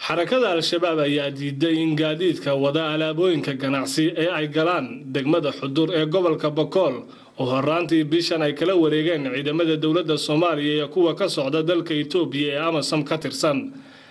xarakada al-shabaab ayaa diiday in gaadiidka wada alaabooyinka ganacsi ee ay galaan degmada xudur ee gobolka bakool oo horaantii bishan ay kala wareegeen ciidamada dowladda soomaaliya iyo kuwa ka socda dalka itoobiya ee amasam ka tirsan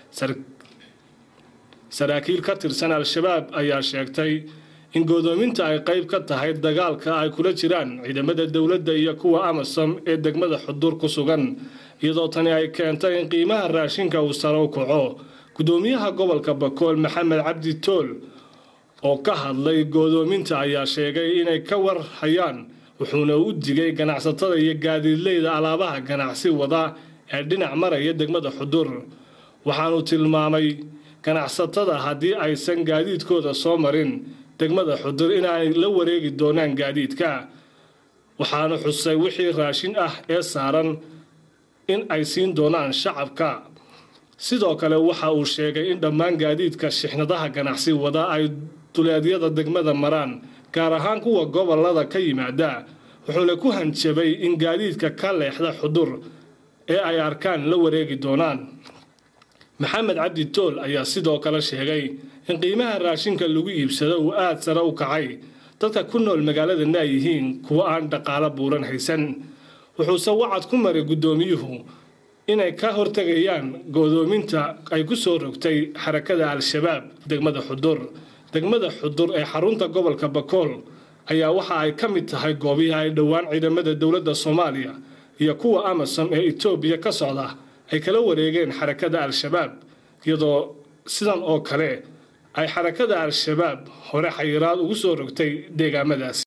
saraakiil ka tirsan al-shabaab ayaa sheegtay in godoominta ay qayb ka tahay dagaalka ay kula jiraan ciidamada dowladda iyo kuwa amasam ee degmada xudur ku sugan iyadoo tani ay keentay in qiimaha raashinka uu sare u kaco gudoomiyaha gobolka bakool maxamed cabdi tool oo ka hadlay godoominta ayaa sheegay inay ka war hayaan wuxuuna u digay ganacsatada iyo gaadiidleyda alaabaha ganacsi wada ee dhinac maraya degmada xudur waxaanu tilmaamay ganacsatada haddii aysan gaadiidkooda soo marin degmada xudur inaanay la wareegi doonaan gaadiidka waxaanu xusay wixii raashin ah ee saaran in ay siin doonaan shacabka sidoo kale waxa uu sheegay in dhammaan gaadiidka shixnadaha ganacsi wada ay duleedyada degmada maraan gaar ahaan kuwa gobolada ka yimaada wuxuuna ku hanjabay in gaadiidka ka leexda xudur ee ay arkaan la wareegi doonaan maxamed cabdi tool ayaa sidoo kale sheegay in qiimaha raashinka lagu iibsado uu aada sare u kacay dadka ku nool magaaladana ay yihiin kuwo aan dhaqaalo buuran haysan wuxuuse wacad ku maray guddoomiyuhu inay ka hortegayaan godoominta ay ku soo rogtay xarakada al-shabaab degmada xudur degmada xudur ee xarunta gobolka bakool ayaa waxa ay ka mid tahay goobihii ay dhowaan ciidamada dowladda soomaaliya iyo kuwa amasom ee itoobiya ka socda ay kala wareegeen xarakada al-shabaab iyadoo sidan oo kale ay xarakada al-shabaab hore xayiraad ugu soo rogtay deegaamadaasi